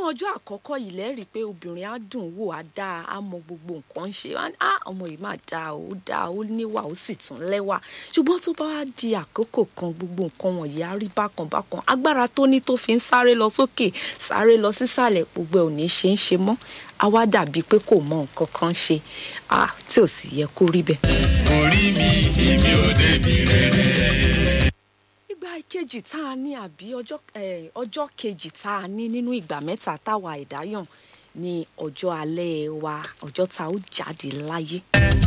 ọjọ́ àkọ́kọ́ yìí lẹ́rìí pé obìnrin á dùn wò á dáa á mọ gbogbo nǹkan ń ṣe á ọmọ yìí máa dáa ó dáa ó níwà ó sì tún lẹ́wà ṣùgbọ́n tó bá wá di àkókò kan gbogbo nǹkan wọ̀nyí á rí bákan bákan agbára tó ní tó fi ń sáré lọ sókè sáré lọ sísàlẹ̀ gbogbo ẹ̀ ò ní ṣe ń ṣe mọ́ á wá dàbí pé kò mọ nǹkan kan ṣe tí ò sì yẹ kó rí bẹ́ẹ̀. orí mi èmi ò débi rere. ìgbà kejì tá a ní àbí ọjọ́ kejì tá a ní nínú ìgbà mẹ́ta táwa ẹ̀dá yàn ní ọjọ́ alẹ́ wa ọjọ́ tá a ó jáde láyé.